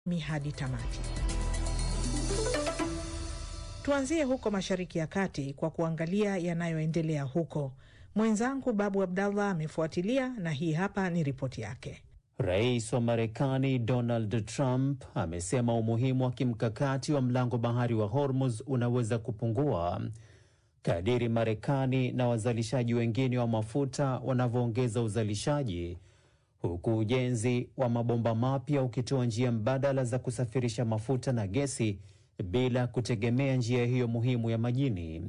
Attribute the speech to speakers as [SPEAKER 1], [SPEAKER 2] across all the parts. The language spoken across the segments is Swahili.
[SPEAKER 1] hadi tamati. Tuanzie huko Mashariki ya Kati kwa kuangalia yanayoendelea huko. Mwenzangu Babu Abdallah amefuatilia na hii hapa ni ripoti yake.
[SPEAKER 2] Rais wa Marekani Donald Trump amesema umuhimu wa kimkakati wa mlango bahari wa Hormuz unaweza kupungua kadiri Marekani na wazalishaji wengine wa mafuta wanavyoongeza uzalishaji, huku ujenzi wa mabomba mapya ukitoa njia mbadala za kusafirisha mafuta na gesi bila kutegemea njia hiyo muhimu ya majini.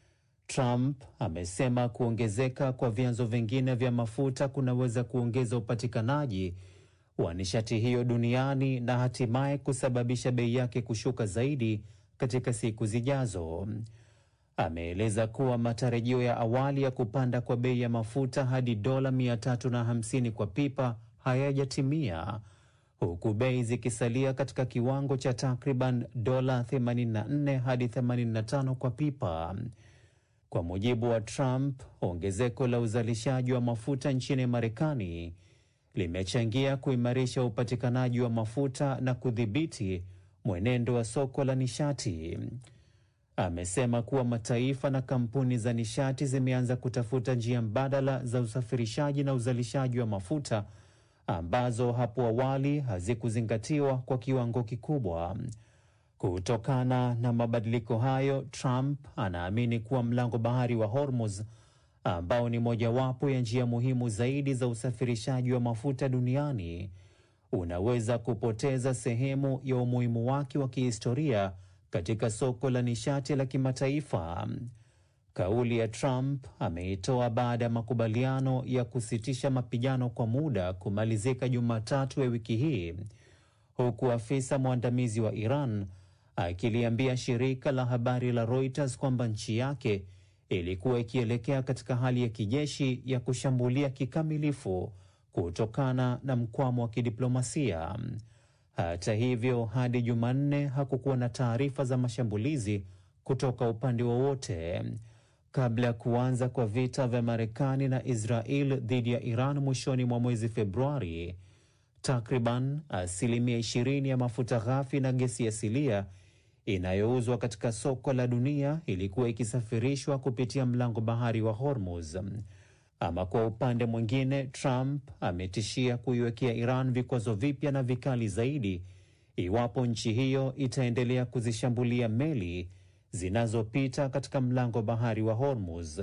[SPEAKER 2] Trump amesema kuongezeka kwa vyanzo vingine vya mafuta kunaweza kuongeza upatikanaji wa nishati hiyo duniani na hatimaye kusababisha bei yake kushuka zaidi katika siku zijazo. Ameeleza kuwa matarajio ya awali ya kupanda kwa bei ya mafuta hadi dola 350 kwa pipa hayajatimia huku bei zikisalia katika kiwango cha takriban dola 84 hadi 85 kwa pipa. Kwa mujibu wa Trump, ongezeko la uzalishaji wa mafuta nchini Marekani limechangia kuimarisha upatikanaji wa mafuta na kudhibiti mwenendo wa soko la nishati. Amesema kuwa mataifa na kampuni za nishati zimeanza kutafuta njia mbadala za usafirishaji na uzalishaji wa mafuta ambazo hapo awali hazikuzingatiwa kwa kiwango kikubwa. Kutokana na mabadiliko hayo, Trump anaamini kuwa mlango bahari wa Hormuz ambao ni mojawapo ya njia muhimu zaidi za usafirishaji wa mafuta duniani unaweza kupoteza sehemu ya umuhimu wake wa kihistoria katika soko la nishati la kimataifa. Kauli ya Trump ameitoa baada ya makubaliano ya kusitisha mapigano kwa muda kumalizika Jumatatu ya wiki hii, huku afisa mwandamizi wa Iran akiliambia shirika la habari la Reuters kwamba nchi yake ilikuwa ikielekea katika hali ya kijeshi ya kushambulia kikamilifu kutokana na mkwamo wa kidiplomasia. Hata hivyo, hadi Jumanne hakukuwa na taarifa za mashambulizi kutoka upande wowote. Kabla ya kuanza kwa vita vya Marekani na Israel dhidi ya Iran mwishoni mwa mwezi Februari, takriban asilimia 20 ya mafuta ghafi na gesi asilia inayouzwa katika soko la dunia ilikuwa ikisafirishwa kupitia mlango bahari wa Hormuz. Ama kwa upande mwingine, Trump ametishia kuiwekea Iran vikwazo vipya na vikali zaidi iwapo nchi hiyo itaendelea kuzishambulia meli zinazopita katika mlango bahari wa Hormuz.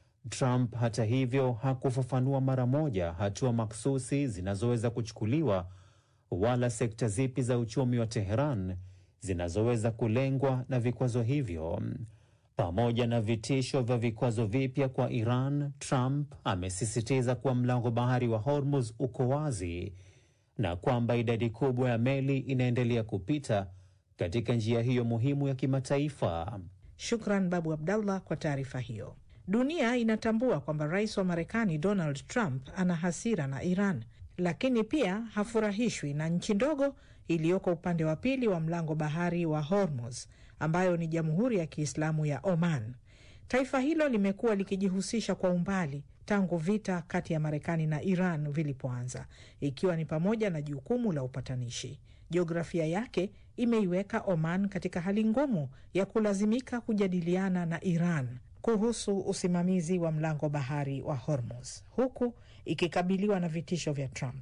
[SPEAKER 2] Trump hata hivyo hakufafanua mara moja hatua maksusi zinazoweza kuchukuliwa wala sekta zipi za uchumi wa Teheran zinazoweza kulengwa na vikwazo hivyo. Pamoja na vitisho vya vikwazo vipya kwa Iran, Trump amesisitiza kuwa mlango bahari wa Hormuz uko wazi na kwamba idadi kubwa ya meli inaendelea kupita katika njia hiyo muhimu ya kimataifa.
[SPEAKER 1] Shukran Babu Abdallah kwa taarifa hiyo. Dunia inatambua kwamba rais wa Marekani Donald Trump ana hasira na Iran, lakini pia hafurahishwi na nchi ndogo iliyoko upande wa pili wa mlango bahari wa Hormuz ambayo ni Jamhuri ya Kiislamu ya Oman. Taifa hilo limekuwa likijihusisha kwa umbali tangu vita kati ya Marekani na Iran vilipoanza, ikiwa ni pamoja na jukumu la upatanishi. Jiografia yake imeiweka Oman katika hali ngumu ya kulazimika kujadiliana na Iran kuhusu usimamizi wa mlango bahari wa Hormuz, huku ikikabiliwa na vitisho vya Trump.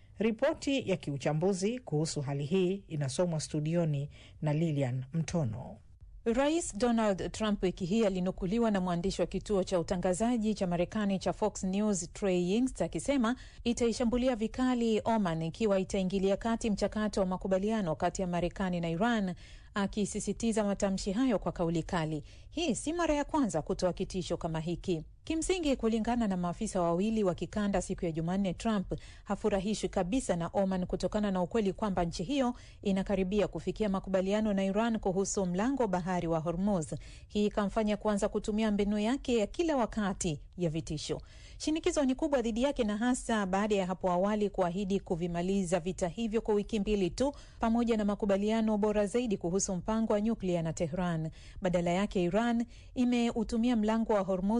[SPEAKER 1] Ripoti ya kiuchambuzi kuhusu hali hii inasomwa studioni na Lilian Mtono.
[SPEAKER 3] Rais Donald Trump wiki hii alinukuliwa na mwandishi wa kituo cha utangazaji cha Marekani cha Fox News Trey Yingst akisema itaishambulia vikali Oman ikiwa itaingilia kati mchakato wa makubaliano kati ya Marekani na Iran, akisisitiza matamshi hayo kwa kauli kali. Hii si mara ya kwanza kutoa kitisho kama hiki. Kimsingi, kulingana na maafisa wawili wa kikanda siku ya Jumanne, Trump hafurahishwi kabisa na Oman kutokana na ukweli kwamba nchi hiyo inakaribia kufikia makubaliano na Iran kuhusu mlango bahari wa Hormuz. Hii ikamfanya kuanza kutumia mbinu yake ya kila wakati ya vitisho. Shinikizo ni kubwa dhidi yake, na hasa baada ya hapo awali kuahidi kuvimaliza vita hivyo kwa wiki mbili tu, pamoja na makubaliano bora zaidi kuhusu mpango wa nyuklia na Tehran. Badala yake, Iran imeutumia mlango wa Hormuz kama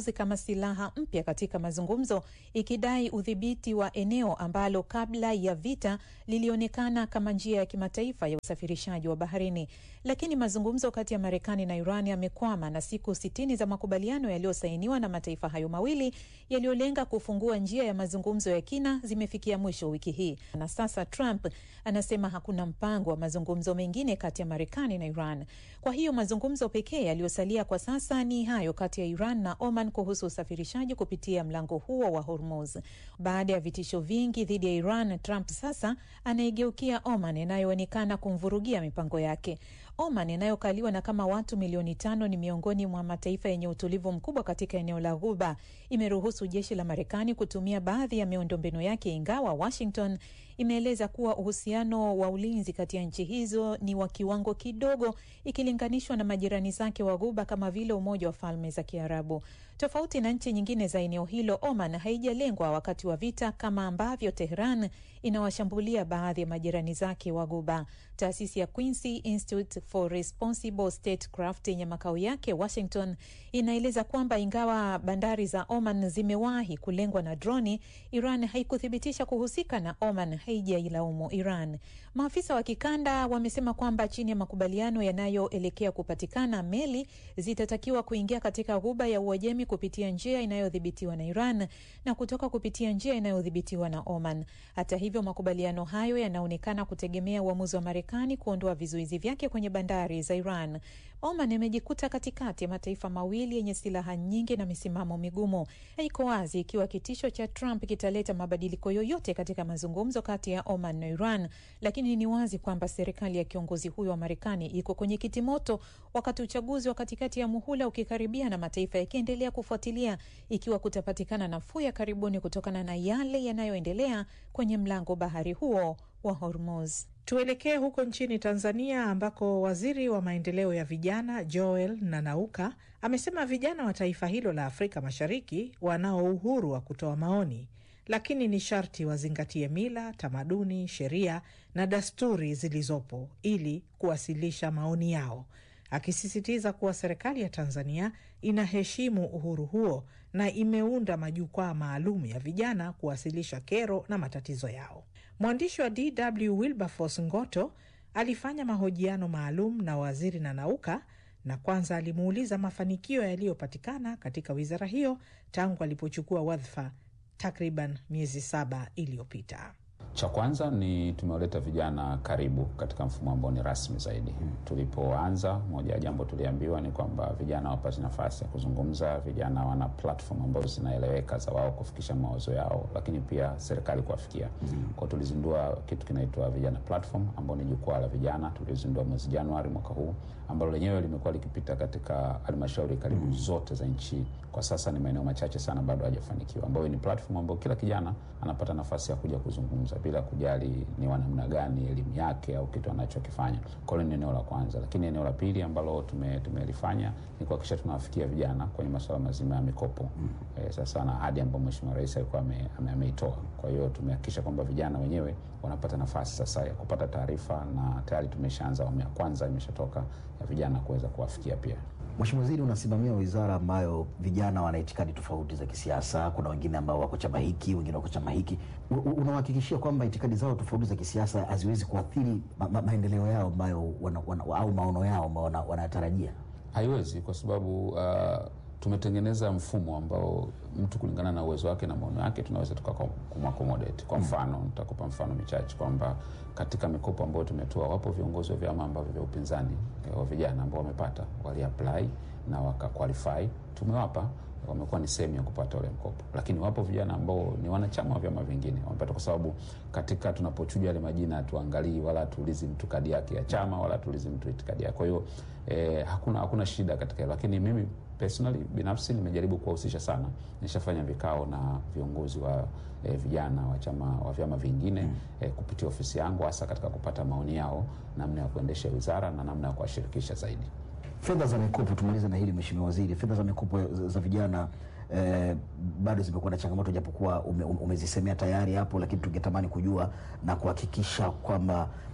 [SPEAKER 3] silaha mpya katika mazungumzo, ikidai udhibiti wa eneo ambalo kabla ya vita lilionekana kama njia ya kimataifa ya usafirishaji wa baharini. Lakini mazungumzo kati ya Marekani na Iran yamekwama na siku sitini za makubaliano yaliyosainiwa na mataifa hayo mawili yaliyolenga kufungua njia ya mazungumzo ya kina zimefikia mwisho wiki hii, na sasa Trump anasema hakuna mpango wa mazungumzo mengine kati ya Marekani na Iran. Kwa hiyo mazungumzo pekee yaliyosalia kwa sasa ni hayo kati ya Iran na Oman kuhusu usafirishaji kupitia mlango huo wa Hormuz. Baada ya vitisho vingi dhidi ya Iran, Trump sasa anaigeukia Oman inayoonekana kumvurugia mipango yake. Oman inayokaliwa na kama watu milioni tano ni miongoni mwa mataifa yenye utulivu mkubwa katika eneo la Ghuba. Imeruhusu jeshi la Marekani kutumia baadhi ya miundombinu yake, ingawa Washington imeeleza kuwa uhusiano wa ulinzi kati ya nchi hizo ni wa kiwango kidogo ikilinganishwa na majirani zake wa Ghuba kama vile Umoja wa Falme za Kiarabu. Tofauti na nchi nyingine za eneo hilo, Oman haijalengwa wakati wa vita kama ambavyo Tehran inawashambulia baadhi ya majirani zake wa Ghuba. Taasisi ya Quincy Institute for Responsible Statecraft yenye makao yake Washington inaeleza kwamba ingawa bandari za Oman zimewahi kulengwa na droni, Iran haikuthibitisha kuhusika na Oman haijailaumu Iran. Maafisa wa kikanda wamesema kwamba chini ya makubaliano yanayoelekea kupatikana, meli zitatakiwa kuingia katika Ghuba ya Uajemi kupitia njia inayodhibitiwa na Iran na kutoka kupitia njia inayodhibitiwa na Oman. Hata hivyo, makubaliano hayo yanaonekana kutegemea uamuzi wa Marekani kuondoa vizuizi vyake kwenye bandari za Iran. Oman imejikuta katikati ya mataifa mawili yenye silaha nyingi na misimamo migumu. Haiko wazi ikiwa kitisho cha Trump kitaleta mabadiliko yoyote katika mazungumzo kati ya Oman na Iran, lakini ni wazi kwamba serikali ya kiongozi huyo wa Marekani iko kwenye kiti moto, wakati uchaguzi wa katikati ya muhula ukikaribia na mataifa yakiendelea kufuatilia ikiwa kutapatikana nafuu ya karibuni kutokana na yale yanayoendelea kwenye mlango bahari huo wa Hormuz.
[SPEAKER 1] Tuelekee huko nchini Tanzania ambako waziri wa maendeleo ya vijana Joel Nanauka amesema vijana wa taifa hilo la Afrika Mashariki wanao uhuru wa kutoa maoni, lakini ni sharti wazingatie mila, tamaduni, sheria na desturi zilizopo ili kuwasilisha maoni yao, akisisitiza kuwa serikali ya Tanzania inaheshimu uhuru huo na imeunda majukwaa maalum ya vijana kuwasilisha kero na matatizo yao. Mwandishi wa DW Wilberforce Ngoto alifanya mahojiano maalum na waziri Nanauka na kwanza alimuuliza mafanikio yaliyopatikana katika wizara hiyo tangu alipochukua wadhifa takriban miezi saba iliyopita.
[SPEAKER 4] Cha kwanza ni tumewaleta vijana karibu katika mfumo ambao ni rasmi zaidi. Hmm. Tulipoanza, moja ya jambo tuliambiwa ni kwamba vijana wapate nafasi ya kuzungumza, vijana wana platform ambazo zinaeleweka za wao kufikisha mawazo yao, lakini pia serikali kuwafikia. Hmm. Kwa tulizindua kitu kinaitwa vijana platform ambao ni jukwaa la vijana, tulizindua mwezi Januari mwaka huu, ambalo lenyewe limekuwa likipita katika halmashauri karibu hmm. zote za nchi. Kwa sasa ni maeneo machache sana bado hajafanikiwa, ambayo ni platform ambayo kila kijana anapata nafasi ya kuja kuzungumza bila kujali ni wa namna gani elimu yake au kitu anachokifanya. Kwa hiyo ni eneo la kwanza, lakini eneo la pili ambalo tumelifanya tume ni kuhakikisha tunawafikia vijana kwenye masuala mazima ya mikopo mm. E, sasa na ahadi ambayo Mheshimiwa Rais alikuwa ameitoa. Kwa hiyo tumehakikisha kwamba vijana wenyewe wanapata nafasi sasa ya kupata taarifa, na tayari tumeshaanza awamu ya kwanza imeshatoka ya vijana kuweza kuwafikia pia.
[SPEAKER 5] Mheshimiwa Waziri, unasimamia wizara ambayo vijana wana itikadi tofauti za kisiasa. Kuna wengine ambao wako chama hiki, wengine wako chama hiki. Unawahakikishia kwamba itikadi zao tofauti za kisiasa haziwezi kuathiri ma ma maendeleo yao ambayo wana, wana, au maono yao ambao wanayatarajia? Wana
[SPEAKER 4] haiwezi, kwa sababu uh, tumetengeneza mfumo ambao mtu kulingana na uwezo wake na maono yake tunaweza tukakumaccommodate. Kwa mfano mm. nitakupa mfano michache kwamba katika mikopo ambayo tumetoa, wapo viongozi wa vyama ambavyo vya upinzani wa vijana ambao wamepata, waliapply na wakaqualify, tumewapa wamekuwa ni sehemu ya kupata ule mkopo, lakini wapo vijana ambao ni wanachama wa vyama vingine wamepata, kwa sababu katika tunapochuja yale majina hatuangalii wala tuulizi mtu kadi yake ya chama wala tuulizi mtu itikadi yake. Kwa hiyo eh, hakuna hakuna shida katika hilo, lakini mimi personally binafsi nimejaribu kuwahusisha sana. Nishafanya vikao na viongozi wa eh, vijana wa chama wa vyama vingine mm. eh, kupitia ofisi yangu hasa katika kupata maoni yao namna ya kuendesha wizara na namna ya kuwashirikisha zaidi.
[SPEAKER 5] Fedha za mikopo, tumalize na hili Mheshimiwa Waziri, fedha za mikopo za vijana eh, bado zimekuwa na changamoto, japokuwa ume, umezisemea tayari hapo, lakini tungetamani kujua na kuhakikisha kwamba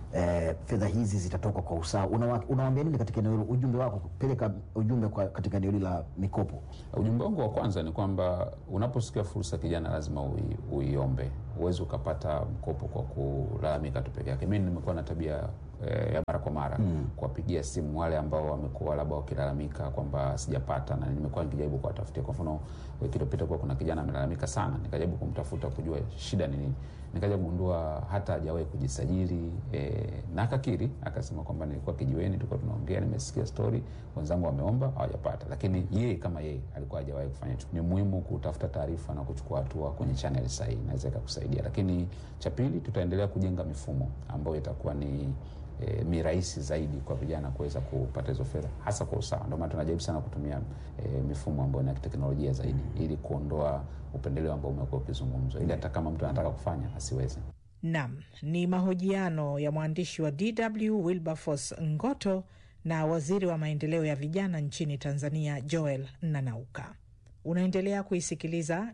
[SPEAKER 5] eh, fedha hizi zitatoka kwa usawa. Unawa- Unawaambia nini katika eneo hilo? Ujumbe wako, peleka ujumbe kwa, katika eneo hili la mikopo.
[SPEAKER 4] Ujumbe wangu wa kwanza ni kwamba unaposikia fursa kijana, lazima ui, uiombe. Huwezi ukapata mkopo kwa kulalamika tu peke yake. Mimi nimekuwa na tabia eh, ya mara kwa mara kuwapigia simu wale ambao wamekuwa labda wakilalamika kwamba sijapata, na nimekuwa nikijaribu kuwatafutia. Kwa mfano, wiki iliyopita kuwa kuna kijana amelalamika sana, nikajaribu kumtafuta kujua shida ni nini, nikaja kugundua hata hajawahi kujisajili eh, na akakiri akasema kwamba nilikuwa kijiweni, tulikuwa tunaongea, nimesikia story, wenzangu wameomba hawajapata, lakini yeye kama yeye alikuwa hajawahi kufanya hicho. Ni muhimu kutafuta taarifa na kuchukua hatua kwenye channel sahihi, inaweza ikakusaidia. Lakini cha pili, tutaendelea kujenga mifumo ambayo itakuwa ni E, ni rahisi zaidi kwa vijana kuweza kupata hizo fedha hasa kwa usawa. Ndio maana tunajaribu sana kutumia e, mifumo ambayo ni ya kiteknolojia zaidi ili kuondoa upendeleo ambao umekuwa ukizungumzwa, ili hata kama mtu anataka kufanya asiweze.
[SPEAKER 1] Nam ni mahojiano ya mwandishi wa DW Wilberforce Ngoto na waziri wa maendeleo ya vijana nchini Tanzania Joel Nanauka. Unaendelea kuisikiliza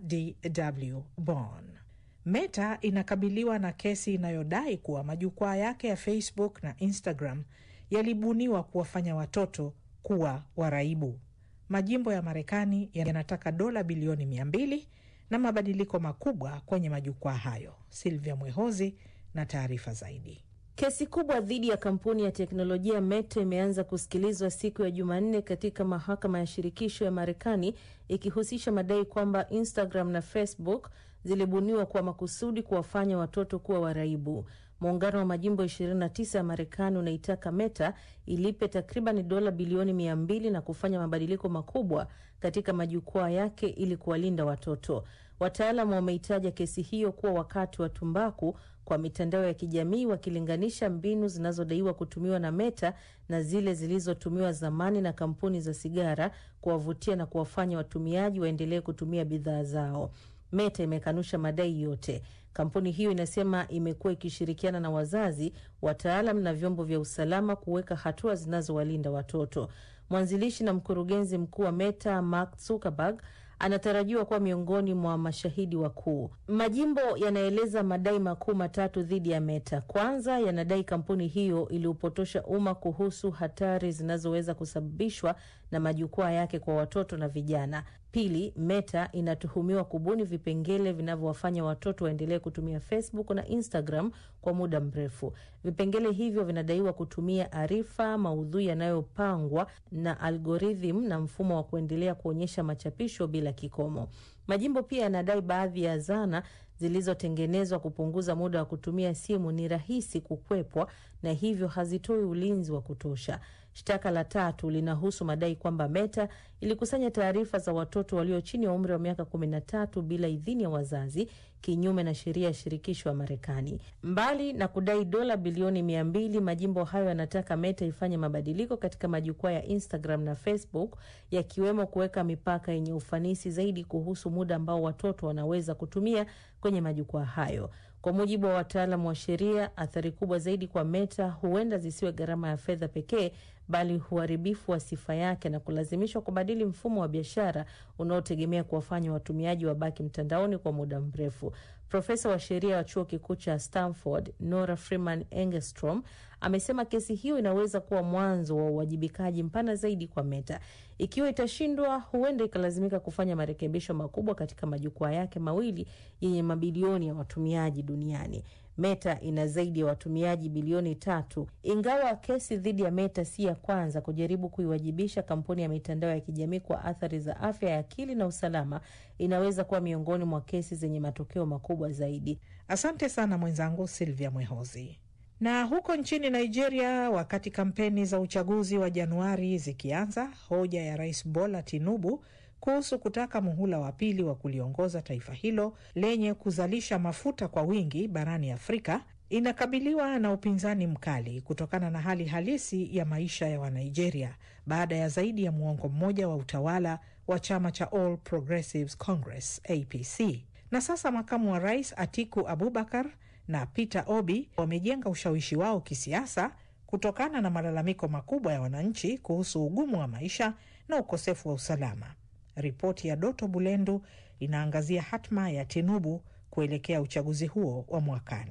[SPEAKER 1] DW Bonn. Meta inakabiliwa na kesi inayodai kuwa majukwaa yake ya Facebook na Instagram yalibuniwa kuwafanya watoto kuwa waraibu. Majimbo ya Marekani yanataka dola bilioni mia mbili na mabadiliko makubwa kwenye majukwaa hayo. Silvia Mwehozi na taarifa zaidi.
[SPEAKER 6] Kesi kubwa dhidi ya kampuni ya teknolojia Meta imeanza kusikilizwa siku ya Jumanne katika mahakama ya shirikisho ya Marekani ikihusisha madai kwamba Instagram na Facebook zilibuniwa kwa makusudi kuwafanya watoto kuwa waraibu. Muungano wa majimbo 29 ya Marekani unaitaka Meta ilipe takriban dola bilioni mia mbili na kufanya mabadiliko makubwa katika majukwaa yake ili kuwalinda watoto. Wataalamu wameitaja kesi hiyo kuwa wakati wa tumbaku kwa mitandao ya kijamii wakilinganisha mbinu zinazodaiwa kutumiwa na Meta na zile zilizotumiwa zamani na kampuni za sigara kuwavutia na kuwafanya watumiaji waendelee kutumia bidhaa zao. Meta imekanusha madai yote. Kampuni hiyo inasema imekuwa ikishirikiana na wazazi, wataalam na vyombo vya usalama kuweka hatua zinazowalinda watoto. Mwanzilishi na mkurugenzi mkuu wa Meta Mark Zuckerberg anatarajiwa kuwa miongoni mwa mashahidi wakuu. Majimbo yanaeleza madai makuu matatu dhidi ya Meta. Kwanza, yanadai kampuni hiyo iliupotosha umma kuhusu hatari zinazoweza kusababishwa na majukwaa yake kwa watoto na vijana. Pili, Meta inatuhumiwa kubuni vipengele vinavyowafanya watoto waendelee kutumia Facebook na Instagram kwa muda mrefu. Vipengele hivyo vinadaiwa kutumia arifa, maudhui yanayopangwa na algorithm na mfumo wa kuendelea kuonyesha machapisho bila kikomo. Majimbo pia yanadai baadhi ya zana zilizotengenezwa kupunguza muda wa kutumia simu ni rahisi kukwepwa na hivyo hazitoi ulinzi wa kutosha. Shtaka la tatu linahusu madai kwamba Meta ilikusanya taarifa za watoto walio chini ya umri wa miaka kumi na tatu bila idhini ya wazazi, kinyume na sheria ya shirikisho ya Marekani. Mbali na kudai dola bilioni mia mbili, majimbo hayo yanataka Meta ifanye mabadiliko katika majukwaa ya Instagram na Facebook, yakiwemo kuweka mipaka yenye ufanisi zaidi kuhusu muda ambao watoto wanaweza kutumia kwenye majukwaa hayo. Kwa mujibu wa wataalamu wa sheria, athari kubwa zaidi kwa Meta huenda zisiwe gharama ya fedha pekee, bali uharibifu wa sifa yake na kulazimishwa kubadili mfumo wa biashara unaotegemea kuwafanya watumiaji wabaki mtandaoni kwa muda mrefu. Profesa wa sheria wa chuo kikuu cha Stanford Nora Freeman Engstrom amesema kesi hiyo inaweza kuwa mwanzo wa uwajibikaji mpana zaidi kwa Meta. Ikiwa itashindwa, huenda ikalazimika kufanya marekebisho makubwa katika majukwaa yake mawili yenye mabilioni ya watumiaji duniani. Meta ina zaidi ya watumiaji bilioni tatu. Ingawa kesi dhidi ya Meta si ya kwanza kujaribu kuiwajibisha kampuni ya mitandao ya kijamii kwa athari za afya ya akili na usalama, inaweza kuwa miongoni mwa kesi zenye matokeo makubwa zaidi.
[SPEAKER 1] Asante sana mwenzangu Silvia Mwehozi. Na huko nchini Nigeria, wakati kampeni za uchaguzi wa Januari zikianza, hoja ya Rais Bola Tinubu kuhusu kutaka muhula wa pili wa kuliongoza taifa hilo lenye kuzalisha mafuta kwa wingi barani Afrika inakabiliwa na upinzani mkali kutokana na hali halisi ya maisha ya Wanigeria baada ya zaidi ya muongo mmoja wa utawala wa chama cha All Progressives Congress APC. Na sasa makamu wa rais Atiku Abubakar na Peter Obi wamejenga ushawishi wao kisiasa kutokana na malalamiko makubwa ya wananchi kuhusu ugumu wa maisha na ukosefu wa usalama. Ripoti ya Doto Bulendu inaangazia hatma ya Tinubu kuelekea uchaguzi huo wa mwakani.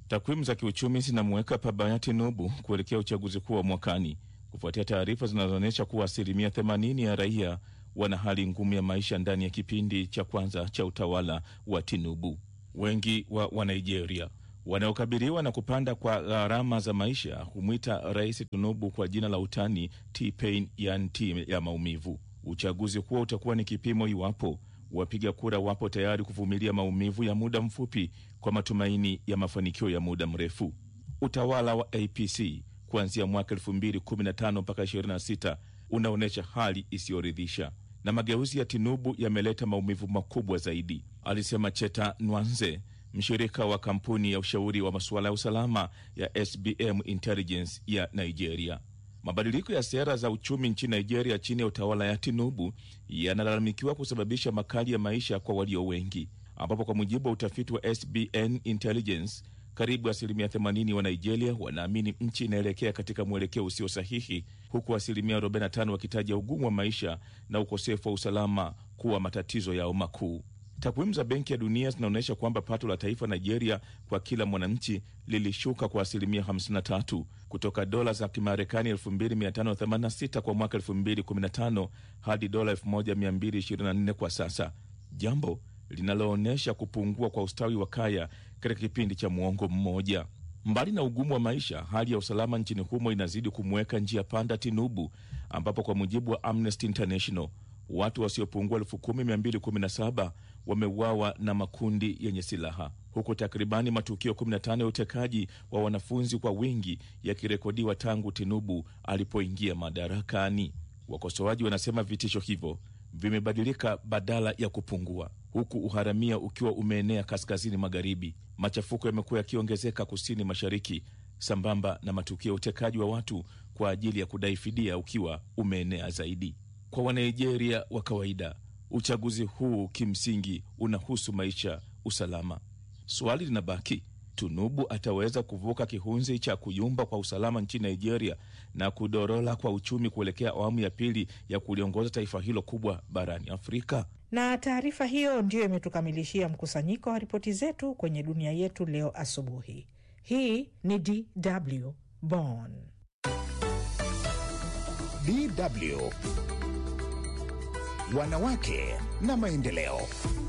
[SPEAKER 7] Takwimu za kiuchumi zinamuweka pabaya Tinubu kuelekea uchaguzi kuu wa mwakani kufuatia taarifa zinazoonyesha kuwa asilimia 80 ya raia wana hali ngumu ya maisha ndani ya kipindi cha kwanza cha utawala wa Tinubu. Wengi wa Wanigeria wanaokabiliwa na kupanda kwa gharama za maisha humwita Rais Tinubu kwa jina la utani T-Pain, yani T ya maumivu. Uchaguzi huo utakuwa ni kipimo iwapo wapiga kura wapo tayari kuvumilia maumivu ya muda mfupi kwa matumaini ya mafanikio ya muda mrefu. Utawala wa APC kuanzia mwaka 2015 mpaka 26 unaonyesha hali isiyoridhisha na mageuzi ya Tinubu yameleta maumivu makubwa zaidi, alisema Cheta Nwanze, mshirika wa kampuni ya ushauri wa masuala ya usalama ya SBM Intelligence ya Nigeria. Mabadiliko ya sera za uchumi nchini Nigeria chini ya utawala ya Tinubu yanalalamikiwa kusababisha makali ya maisha kwa walio wengi, ambapo kwa mujibu wa utafiti wa SBN Intelligence karibu asilimia 80 wa Nigeria wanaamini nchi inaelekea katika mwelekeo usio sahihi, huku asilimia 45 wakitaja ugumu wa maisha na ukosefu wa usalama kuwa matatizo yao makuu. Takwimu za Benki ya Dunia zinaonyesha kwamba pato la taifa Nigeria kwa kila mwananchi lilishuka kwa asilimia 53 kutoka dola za Kimarekani 2586 kwa mwaka 2015 hadi dola 1224 kwa sasa, jambo linaloonyesha kupungua kwa ustawi wa kaya katika kipindi cha muongo mmoja. Mbali na ugumu wa maisha, hali ya usalama nchini humo inazidi kumweka njia panda Tinubu, ambapo kwa mujibu wa Amnesty International watu wasiopungua 10217 wameuawa na makundi yenye silaha huku takribani matukio 15 ya utekaji wa wanafunzi kwa wingi yakirekodiwa tangu Tinubu alipoingia madarakani. Wakosoaji wanasema vitisho hivyo vimebadilika badala ya kupungua, huku uharamia ukiwa umeenea kaskazini magharibi. Machafuko yamekuwa yakiongezeka kusini mashariki, sambamba na matukio ya utekaji wa watu kwa ajili ya kudai fidia ukiwa umeenea zaidi. Kwa Wanigeria wa kawaida, uchaguzi huu kimsingi unahusu maisha, usalama. Swali linabaki, Tinubu ataweza kuvuka kihunzi cha kuyumba kwa usalama nchini Nigeria na kudorola kwa uchumi kuelekea awamu ya pili ya kuliongoza taifa hilo kubwa barani Afrika?
[SPEAKER 1] Na taarifa hiyo ndiyo imetukamilishia mkusanyiko wa ripoti zetu kwenye dunia yetu leo asubuhi. Hii ni DW Bonn.
[SPEAKER 8] DW Wanawake na Maendeleo.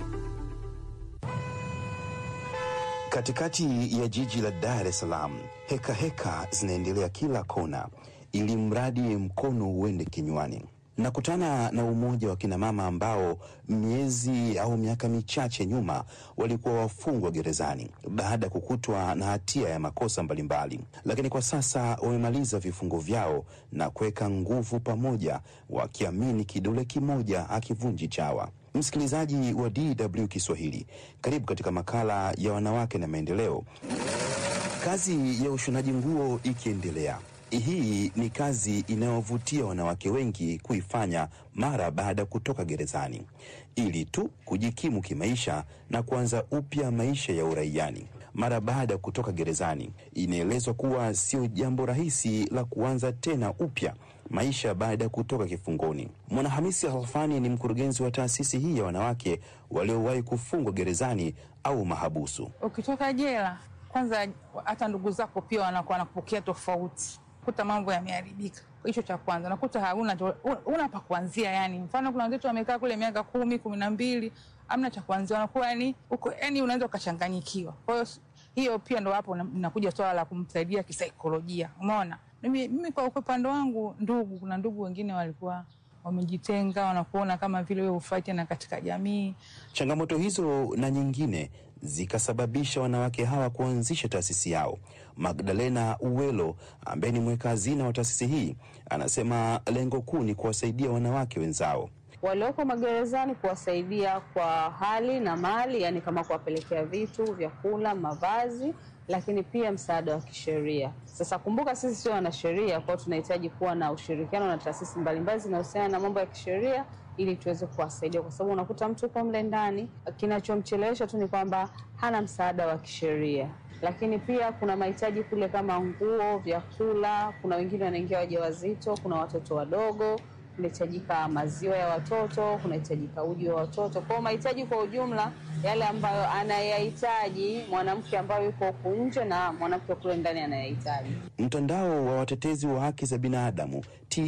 [SPEAKER 9] Katikati ya jiji la Dar es Salaam, heka heka zinaendelea kila kona, ili mradi mkono uende kinywani. Nakutana na umoja wa kinamama ambao miezi au miaka michache nyuma walikuwa wafungwa gerezani baada ya kukutwa na hatia ya makosa mbalimbali, lakini kwa sasa wamemaliza vifungo vyao na kuweka nguvu pamoja, wakiamini kidole kimoja hakivunji chawa. Msikilizaji wa DW Kiswahili, karibu katika makala ya wanawake na maendeleo. Kazi ya ushonaji nguo ikiendelea hii ni kazi inayovutia wanawake wengi kuifanya mara baada ya kutoka gerezani ili tu kujikimu kimaisha na kuanza upya maisha ya uraiani. Mara baada ya kutoka gerezani, inaelezwa kuwa sio jambo rahisi la kuanza tena upya maisha baada ya kutoka kifungoni. Mwanahamisi Halfani ni mkurugenzi wa taasisi hii ya wanawake waliowahi kufungwa gerezani au mahabusu.
[SPEAKER 10] Ukitoka jela, kwanza hata ndugu zako pia wanakuwa wanakupokea tofauti kuta mambo yameharibika. Hicho cha kwanza, nakuta hauna una pa kuanzia. Yani mfano kuna wenzetu wamekaa kule miaka kumi kumi na mbili amna cha kuanzia, wanakuwa yani uko yani unaweza ukachanganyikiwa. Kwa hiyo hiyo pia ndo hapo nakuja swala la kumsaidia kisaikolojia. Umeona, mimi, mimi kwa upande wangu, ndugu, kuna ndugu wengine walikuwa wamejitenga, wanakuona kama vile wewe hufai tena katika jamii.
[SPEAKER 9] Changamoto hizo na nyingine zikasababisha wanawake hawa kuanzisha taasisi yao. Magdalena Uwelo ambaye ni mweka hazina wa taasisi hii anasema lengo kuu ni kuwasaidia wanawake wenzao
[SPEAKER 11] walioko magerezani, kuwasaidia kwa hali na mali, yani kama kuwapelekea vitu, vyakula, mavazi, lakini pia msaada wa kisheria. Sasa kumbuka, sisi sio wanasheria, kwao tunahitaji kuwa na ushirikiano na taasisi mbalimbali zinahusiana na mambo ya kisheria ili tuweze kuwasaidia, kwa sababu unakuta mtu uko mle ndani, kinachomchelewesha tu ni kwamba hana msaada wa kisheria. Lakini pia kuna mahitaji kule kama nguo, vyakula. Kuna wengine wanaingia wajawazito, kuna watoto wadogo, kunahitajika maziwa ya watoto, kunahitajika uji wa watoto. Kwa hiyo mahitaji kwa ujumla yale ambayo anayahitaji mwanamke ambayo yuko huku nje na mwanamke kule ndani anayahitaji.
[SPEAKER 9] Mtandao wa watetezi wa haki za binadamu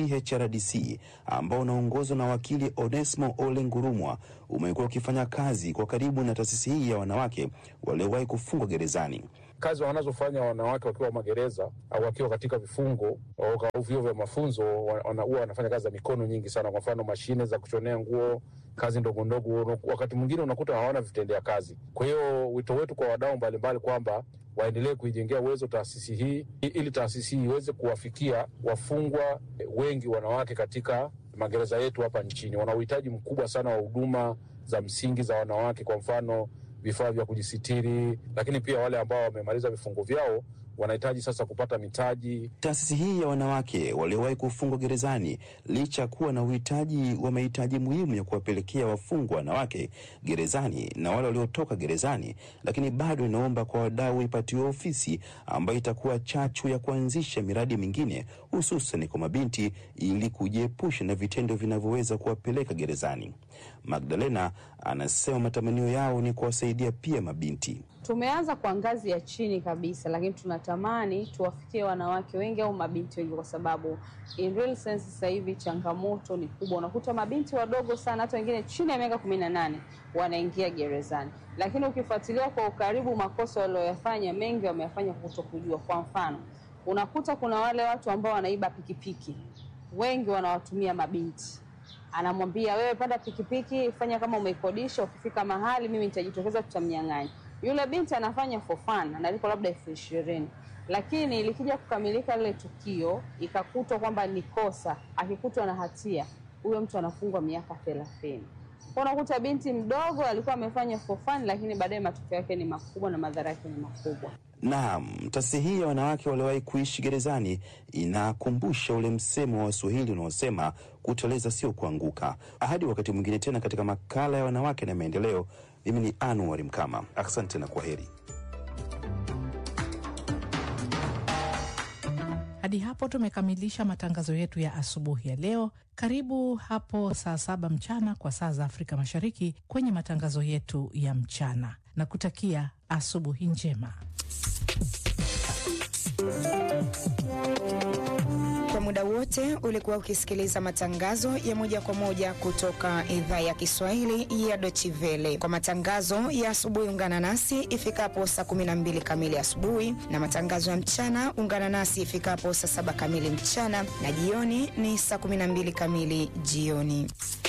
[SPEAKER 9] THRDC ambao unaongozwa na wakili Onesmo Ole Ngurumwa umekuwa ukifanya kazi kwa karibu na taasisi hii ya wanawake waliowahi kufungwa gerezani.
[SPEAKER 12] Kazi wanazofanya wanawake wakiwa magereza au wakiwa katika vifungo au vyuo vya mafunzo, huwa wanafanya kazi za mikono nyingi sana. Kwa mfano, mashine za kushonea nguo, kazi ndogo ndogo, wakati mwingine unakuta hawana vitendea kazi. Kwa hiyo wito wetu kwa wadau mbalimbali kwamba waendelee kuijengea uwezo taasisi hii ili taasisi hii iweze kuwafikia wafungwa wengi wanawake katika magereza yetu hapa nchini. Wana uhitaji mkubwa sana wa huduma za msingi za wanawake, kwa mfano vifaa vya kujisitiri, lakini pia wale ambao wamemaliza vifungo vyao wanahitaji sasa kupata mitaji.
[SPEAKER 9] Taasisi hii ya wanawake waliowahi kufungwa gerezani, licha ya kuwa na uhitaji wa mahitaji muhimu ya kuwapelekea wafungwa wanawake gerezani na wale waliotoka gerezani, lakini bado inaomba kwa wadau ipatiwe ofisi ambayo itakuwa chachu ya kuanzisha miradi mingine, hususan kwa mabinti, ili kujiepusha na vitendo vinavyoweza kuwapeleka gerezani. Magdalena anasema matamanio yao ni kuwasaidia pia mabinti.
[SPEAKER 11] Tumeanza kwa ngazi ya chini kabisa, lakini tunatamani tuwafikie wanawake wengi au mabinti wengi, kwa sababu in real sense sasa hivi changamoto ni kubwa. Unakuta mabinti wadogo sana, hata wengine chini ya miaka kumi na nane wanaingia gerezani, lakini ukifuatilia kwa ukaribu makosa walioyafanya mengi wameyafanya kuto kujua. Kwa mfano, unakuta kuna wale watu ambao wanaiba pikipiki, wengi wanawatumia mabinti anamwambia wewe, panda pikipiki, fanya kama umeikodisha, ukifika mahali mimi nitajitokeza, tutamnyang'anya. Yule binti anafanya for fun, analipa labda elfu ishirini lakini likija kukamilika lile tukio ikakutwa kwamba ni kosa, akikutwa na hatia, huyo mtu anafungwa miaka thelathini. Unakuta binti mdogo alikuwa amefanya for fun, lakini baadaye matokeo yake ni makubwa na madhara yake ni makubwa.
[SPEAKER 9] Naam, taasisi hii ya wanawake waliowahi kuishi gerezani inakumbusha ule msemo wa Waswahili unaosema kuteleza sio kuanguka. Hadi wakati mwingine tena katika makala ya wanawake na maendeleo, mimi ni Anuari Mkama, asante na kwa heri.
[SPEAKER 1] Hadi hapo tumekamilisha matangazo yetu ya asubuhi ya leo. Karibu hapo saa saba mchana kwa saa za Afrika Mashariki kwenye matangazo yetu ya mchana, na kutakia asubuhi njema.
[SPEAKER 13] Kwa muda wote ulikuwa ukisikiliza matangazo ya moja kwa moja kutoka idhaa ya Kiswahili ya Deutsche Welle. Kwa matangazo ya asubuhi, ungana nasi ifikapo saa 12 kamili asubuhi, na matangazo ya mchana ungana nasi ifikapo saa saba kamili mchana, na jioni ni saa 12 kamili jioni.